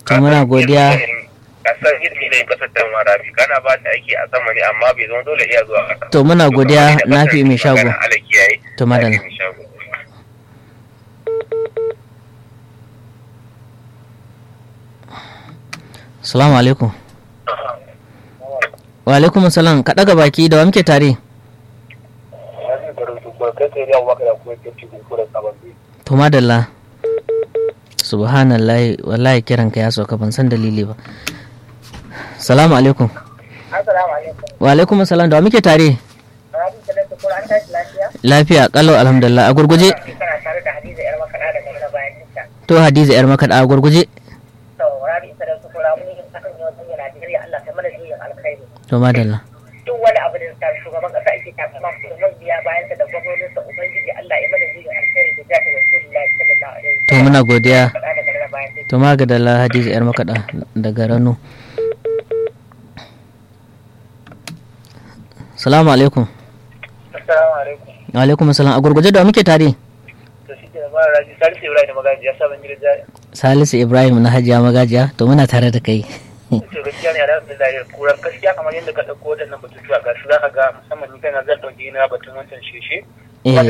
To muna godiya. kasar ilimi ne kasar ta marabi kana ba ta aiki a sama ne amma bai zama dole iya zuwa kasa To muna godiya Nafi mai shago. ala kiyaye To madalla. Nafi mai shago. Salamu alaikum. Wa alaikum salam ka daga baki da wa muke tare? Wani garin su ba kai sai yawon maka da kuma ke cikin kura sababbi. To madalla. Subhanallah wallahi kiran ka ya sauka ban san dalili ba. Salamu alaikum. Assalamu alaikum. Wa alaikum salam da wa muke tare? Rabi Talatu ko an tashi lafiya? Lafiya kalau alhamdulillah a gurguje. Kana tare da Hadiza yar makaɗa daga na bayan nisa. To Hadiza yar makaɗa a gurguje. To Rabi Talatu ko ramu ne akan yau sun yana Najeriya Allah ta mana juyin alkhairi. To madalla. Duk wani abu da ta shugaban ƙasa ake takama su da biya bayan da gwamnoninsa Ubangiji Allah ya mana juyin alkhairi da jata Rasulullahi sallallahu alaihi wasallam. To muna godiya. Makaɗa daga na bayan nisa. To magadala Hadiza yar makaɗa daga Rano. Salamu alaikum. Assalamu alaikum. Wa alaikum salam a gurguje da wa muke tare? To shi ke da mara raji Salisu Ibrahim Magaji ya sa ban gidan jari. Salisu Ibrahim na Hajiya Magajiya to muna tare da kai. to gaskiya ne alhamdulillah ya kuran gaskiya kamar yadda ka ɗauko waɗannan batutuwa ga su za ka ga musamman ni kana zan ɗauki na batun wancan sheshe Eh.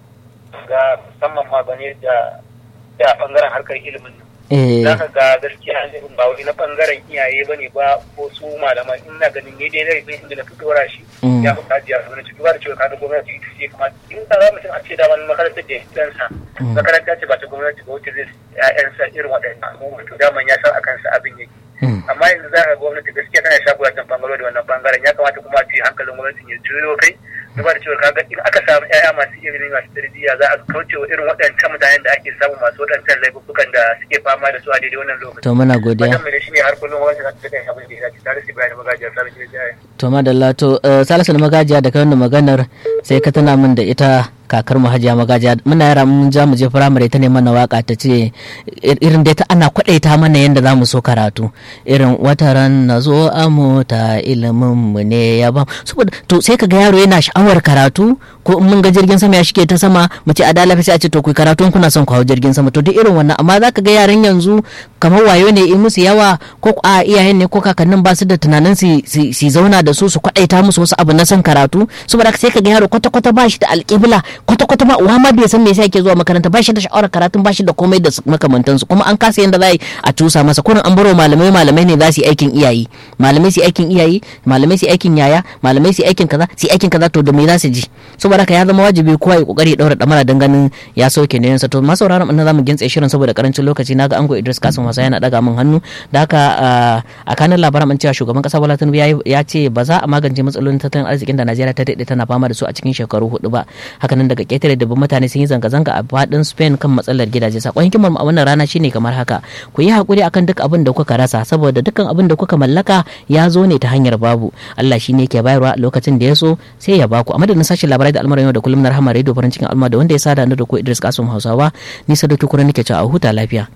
ga musamman ma bane da da ɓangaren harkar ilimin nan Eh, za ka ga gaskiya ne ba wai na ɓangaren iyaye ba ne ba ko su malaman ina ganin ni dai zai zai inda na fito shi Mm. ya fi kajiya su gwamnati duba da cewa kaga gwamnati ita ce kuma in ta za mutum a ce da wani makarantar da ɗansa Mm. makaranta ce ba ta gwamnati ba wacce zai ya'yansa irin waɗannan abubuwa to daman ya san a kansa abin yake mm, amma yanzu za a ga gwamnati gaskiya tana shago a can bangaro da wannan bangaren ya kamata kuma a ce hankalin gwamnati ya juyo kai duba da cewa kaga in aka samu ƴaƴa masu ilimi masu tarbiyya za a kauce wa irin waɗancan mutanen da ake samu masu waɗancan laifukan da suke fama da su a daidai wannan lokaci to muna godiya. wannan mai shi ne har kullum gwamnati za ta kai abin da ya dace tare su bayan magajiyar sabon gidan jaya To madalla to eh, Salisu na Magajiya da kai wannan maganar sai ka tana min da ita kakar mu Hajiya Magajiya muna yara mun ja mu je firamare ta ne mana waka ta ce ir- irin dai ta ana kwadaita mana yanda zamu so karatu irin wata ran na zo a mota ilimin mu ne ya ba saboda to sai kaga yaro yana sha'awar karatu ko in mun ga jirgin sama ya shige ta sama mu ce a da lafi sai a ce to ku yi karatu in kuna son ku hau jirgin sama to duk irin wannan amma zaka ga yaran yanzu kamar wayo ne in musu yawa ko a iyayen ne ko kakannin ba su da tunanin su su su zauna da su su kwadaita musu wasu abu na son karatu saboda haka sai ka ga yaro kwata kwata ba shi da alƙibla kwata kwata ba uwa ma bai san me yasa yake zuwa makaranta ba shi da sha'awar karatun ba shi da komai da su- makamantansu kuma an kasa yanda za a yi a tusa masa kurin an baro malamai malamai ne za su yi aikin iyaye malamai su yi aikin iyaye malamai su yi aikin yaya malamai su yi aikin kaza su yi aikin kaza to da me za su ji saboda haka ya zama wajibi kowa ya kokari ya daura damara dan ganin ya sauke ne yansa to masu sauraron mun zamu gintse shirin saboda karancin lokaci naga ango Idris Kasim wasa yana daga min hannu da haka ah, a kanin labaran mun cewa shugaban kasa Bola Tinubu yayi- ya ce ba za a magance matsalolin tattalin arzikin da Najeriya ta daɗe tana fama da su a cikin shekaru hudu ba hakanan daga ketare da mutane sun yi zanga-zanga a faɗin Spain kan matsalar gidaje sakon hikimar mu a wannan rana shine kamar haka ku yi hakuri akan duk abin da kuka rasa saboda dukkan abin da kuka mallaka ya zo ne ta hanyar babu Allah shine yake bayarwa a lokacin da ya so sai ya baku a madadin sashen labarai da al'amuran yau da kullum na rahama radio farin cikin al'umma da wanda ya sada ni da ku Idris Kasum Hausawa ni Sadatu Kura nake cewa a huta lafiya